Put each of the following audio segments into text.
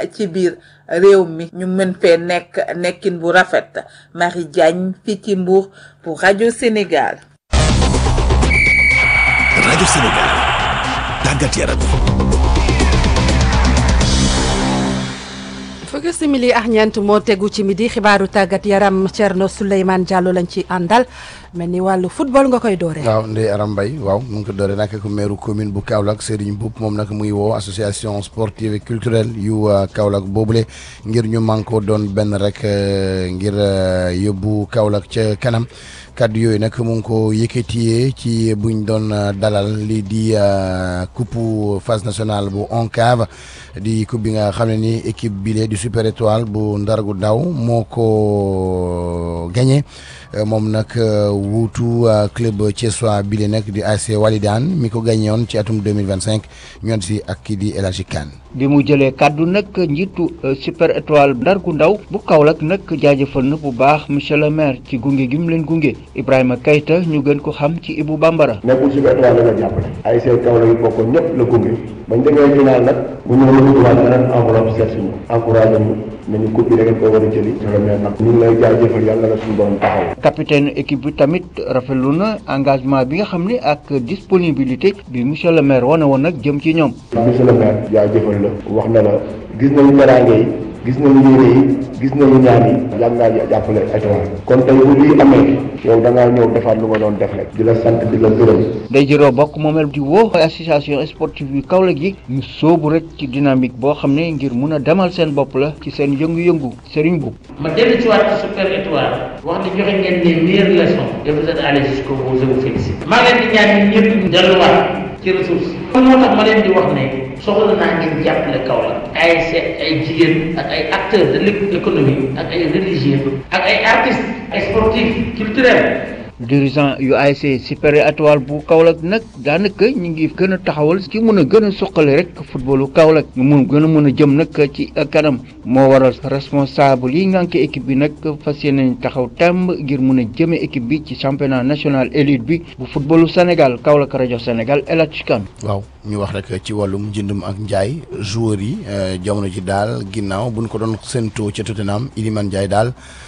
ci biir réew mi ñu mën fee nekk nekkin bu rafet Marie Diagne fii ci Mbour pour rajo Sénégal. rajo Sénégal tàggat yaram. fukki simili ak ñeent moo tegu ci midi xibaaru tàggat yaram Thierno Souleymane Diallo lañ ci àndal mel ni wàllu football nga koy doore waaw Ndeye Aram Mbaye waaw mu ngi ko doore nag ko maire commune bu Kaolack Serigne Mboup moom nag muy woo association sportive et culturelle yu Kaolack boobule ngir ñu manko doon benn rek ngir yóbbu Kaolack ca kanam kaddu yooyu nag mu ngi ko yëkkatiyee ci buñ doon dalal lii di coupe phase nationale bu ONCAV di coupe bi nga xam ne ni équipe bile di super étoile bu ndargu daw moo ko gagné moom nag wuutu club thiessois bile nag di ASC Walidane mi ko gagné woon ci atum 2025 ñoon si ak kii di El Hadji Kane bi mu jëlee kàddu nag njiitu super étoile ndargu ndaw bu Kaolack nag jaajëfal na bu baax monsieur le maire ci gunge gi mu leen gunge Ibrahima Kayta ñu gën ko xam ci Ibou Bambara. nekkul super étoile la nga jàppale ay seen Kaolack yi bokkoon ñëpp la gunge bañ demee final nag bu ñëw la duggaat beneen enveloppe seet si ñu encouragé ñu ne ñu coupe bi da ngeen ko war a jëli monsieur le maire nag ñu ngi lay jaajëfal yàlla la suñu borom taxaw capitaine équipe bi tamit rafetlu na engagement bi nga xam ne ak disponibilité bi monsieur le maire wane woon nag jëm ci ñoom. monsieur le maire jaajëfal la wax na la gis nañu teraange yi gis nañu yéene yi gis nañu ñaan yi yàgg ngaa jàppale étoile kon tey bu lii amee yow da ngaa ñëw defaat lu nga doon def rek di la sant di la gërëm day jëroo bokk moomeel di woo association sportive yu Kaolack yi ñu sóobu rek ci dynamique boo xam ne ngir mun a demal seen bopp la ci seen yëngu-yëngu Serigne Boub ma dellu ci waat ci super étoile wax ne joxe ngeen les meilleures leçons et vous êtes allé jusqu'au bout je vous félicite maa leen di ñaan ñun ñëpp ñu delluwaat ci ressource kon moo tax ma leen di wax ne soxla naa ngeen jàppale Kaolack ay seet ay jigéen ak ay acteurs de l'économie ak ay religieux ak ay artistes ay sportifs culturels dirigeant yu ASC super étoile bu Kaolack nag daanaka ñu ngi gën a taxawal ci mun a gën a suqali rek footballu Kaolack ñu mun gën a mën a jëm nag ci kanam moo waral responsable yi ngànk équipe bi nag fas yéene taxaw temb ngir mun a jëme équipe bi ci championnat national élite bi bu footballu Sénégal Kaolack rajo Sénégal El Hadj Kane waaw ñu wax rek ci wàllum njëndum ak njaay joueurs yi jamono ji daal ginnaaw buñ ko doon séentoo ca Tottenham Iliman Ndiaye daal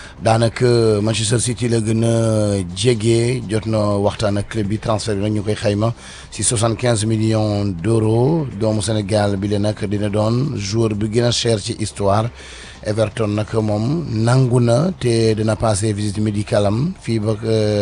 daanaka Manchester City la gën a jege jot na waxtaan ak club bi transfert bi nag ñu koy xayma si soixante quinze millions d' euros doomu Sénégal bi la nag dina doon joueur bi gën a cher ci histoire Everton nag moom nangu na te dina passé visite médicale am fii ba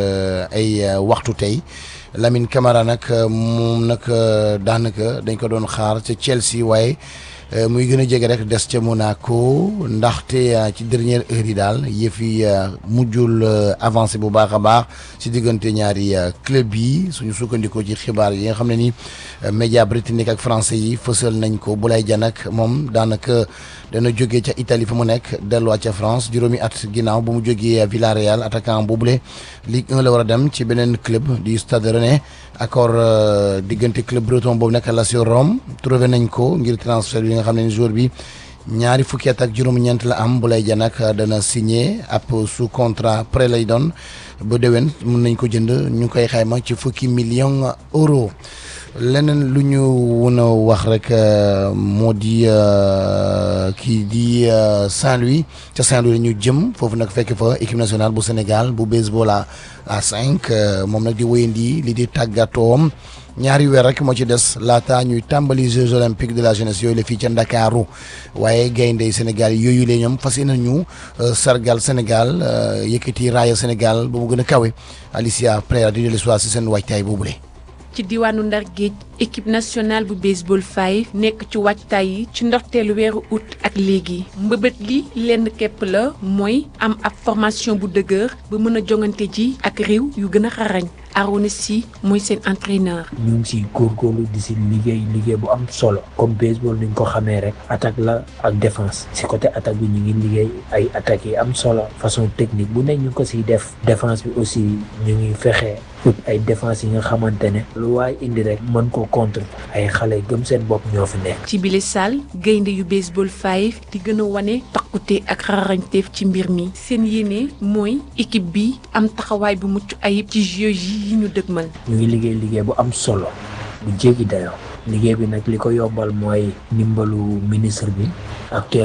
ay waxtu tey Lamine Camara nag moom nag daanaka dañ ko doon xaar ca Chelsea waaye. muy gën a jege rek des ca Monaco ndaxte ci dernière heure yi daal yëf yi mujjul avancé bu baax a baax si diggante ñaari club yi suñu sukkandikoo ci xibaar yi nga xam ne ni média britannique ak français yi fësal nañ ko Boulaye Dia nag moom daanaka dana jógee ca Italie fa mu nekk delluwaat ca France juróomi at ginnaaw bu mu jógee Villarreal attaquant boobule Ligue 1 la war a dem ci beneen club di Stade Rennais accord diggante club breton boobu nekk Lazio Rome trouvé nañ ko ngir transfert bi nga xam ne joueur bi ñaari fukki at ak juróom-ñeent la am Boulaye Dia nag dana signé ab sous contrat prêt lay doon ba déwén mun nañ ko jënd ñu koy xayma ci fukki millions euros leneen lu ñu wën a wax rek moo di kii di Saint-Louis ca Saint-Louis la ñu jëm foofu nag fekk fa équipe nationale bu Sénégal bu baseball à à cinq moom nag di wéyandi li di tàggatoom ñaari weer rek moo ci des laata ñuy tàmbali Jeux olympiques de la jeunesse yooyu la fii ca Ndakaaru waaye gayndey Sénégal yooyu la ñoom fas yéene ñu sargal Sénégal yëkkati raaya Sénégal ba mu gën a kawe Alicia Pereira di dellu si seen waajtaay boobule. ci diwaanu Ndar Géej équipe nationale bu baseball 5 nekk ci waajtaay yi ci ndorteelu weeru août ak léegi mbëbët li lenn képp la mooy am ab formation bu dëgër ba mën a jongante ji ak réew yu gën a xarañ Arona Sy mooy seen entraîneur. ñu ngi siy góorgóorlu di si liggéey liggéey bu am solo comme baseball ni ñu ko xamee rek attaque la ak défense si côté attaque bi ñu ngi liggéey ay attaques yi am solo façon technique bu ne ñu ko siy def défense bi aussi ñu ngi fexe ut ay défense yi nga xamante ne lu waay indi rek mën ko contre ay xale gëm seen bopp ñoo fi nekk. ci bile salle gaynde yu baseball 5 di gën a wane takkute ak xarañteef ci mbir mi seen yéene mooy équipe bi am taxawaay bu mucc ayib ci jeux yi ñu dëgmal. ñu ngi liggéey liggéey bu am solo bu jéggi dayoo liggéey bi nag li ko yombal mooy ndimbalu ministre bi actuellement